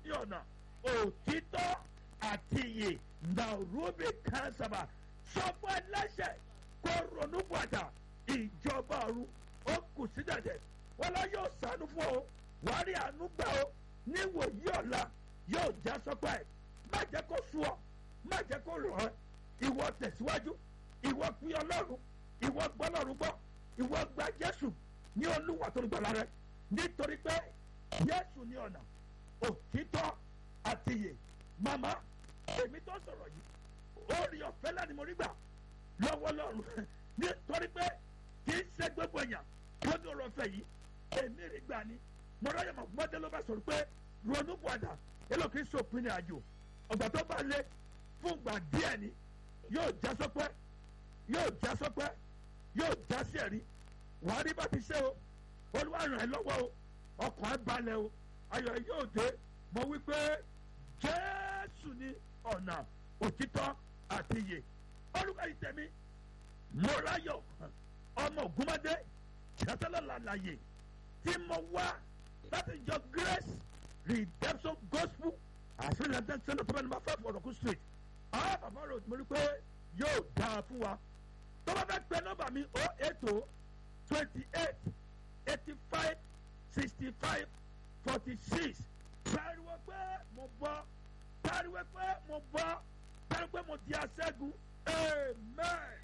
ní ọ̀nà òtítọ́ àti iyè nàrúbì kánsàbà sọ́kọ́ ẹlẹ́sẹ̀ kó ronú bàtà ìjọba ọ̀run ó kù sí dẹ̀dẹ̀ wọn lọ yóò sànú fún ọ wàá rí àánú gbà ó níwòyí ọ̀la yóò já sọ́kọ́ ẹ̀ má jẹ́ kó sú ọ má jẹ́ kó rọ̀ ẹ́ ìwọ tẹ̀síwájú ìwọ pín ọlọ́run ìwọ gbọ́ ọlọ́run gbọ́ ìwọ gba jésù ní olúwa tó ń gbọ́lá rẹ nítorí pé jésù ní ọ̀nà òtítọ́ àti iyè màmá èmi tó sọ̀rọ̀ yìí ó rí ọ̀fẹ́ láti mo rí gbà lọ́wọ́ lọ́run nítorí pé kì í ṣe gbogbo èèyàn tó ní ọ̀rọ̀ ọ̀fẹ́ yìí èmi rí gbà ni mo ráyè mọ̀ gbọ́dé ló bá sọ̀rọ̀ pé ronú padà èlò kì í sòpin ní àjò ọ̀gbà tó bá lé fún ìgbà díẹ̀ ni yóò já sọpẹ́ yóò já sọpẹ́ yóò já sí ẹ̀rí wàá rí bá ti ṣe o olúwa ràn ẹ́ lọ́wọ́ o ọkàn ẹ̀ balẹ̀ o ayọ̀ ẹ̀ yóò dé mo wí pé jésù ní ọ̀nà òtítọ́ àti iyè olùkọ́ yìí tẹ̀mí mọ́ráyọ̀ ọmọ ògúnmọ́dé jẹ́tẹ́lẹ̀ làlàyé tí mo wá láti jọ grace redemption gospel àṣírí lẹ́tẹ̀ sẹ́ńtẹ̀ tó bá ní ma fẹ́ fọ̀rọ̀ kú street àwọn bàbá rẹ̀ mo rí pé yóò dáa fún wa tó bá fẹ́ pẹ́ nọ́mbà mi o eight o twenty eight eighty five sixty five forty six pariwo pé mo bọ́ pariwo pé mo bọ́ pariwo pé mo di aṣẹ́gun amen.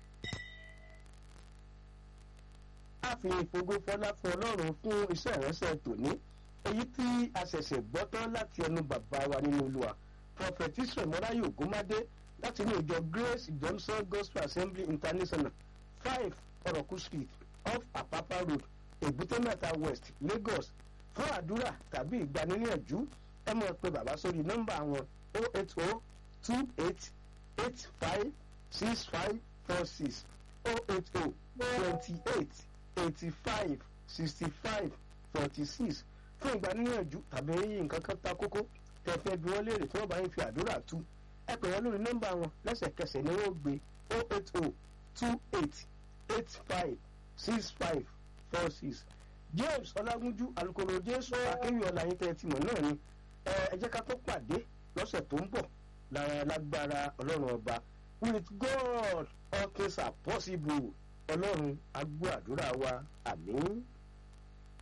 a fi ìfògo fọlá fún ọlọ́run fún iṣẹ́ ìránṣẹ́ tòní èyí tí a ṣẹ̀ṣẹ̀ gbọ́ tán láti ẹnu bàbá wa nínú olúwa prophet israel mọ́láyò ògúnmádé láti inú ìjọ grace johnson gospel assembly international five ọ̀rọ̀kú street off apapa road èbúté mẹ́ta west lagos fún àdúrà tàbí ìgbaniníyànjú ẹ mọ̀ pé bàbá sórí nọ́mbà wọn o eight o two eight eight five six five four six o eight o twenty eight eighty five sixty five forty six fún ìgbaniníyànjú tàbí nǹkan kan ta kókó tẹ̀fẹ́ bí wọ́n léèrè tí wọ́n bá ń fi àdúrà tú ẹ pè wọ́n lórí nọ́mbà wọn lẹ́sẹ̀kẹsẹ̀ ni wọ́n gbé o eight o two eight eight five six five four six james ọlágúnjú alukoro jésù akéwì ọláyin tẹ ti mọ̀ náà ni ẹ jẹ́ ká tó pàdé lọ́sẹ̀ tó ń bọ̀ lára lágbára ọlọ́run ọba with god all things are possible ọlọ́run agbó àdúrà wa àmín.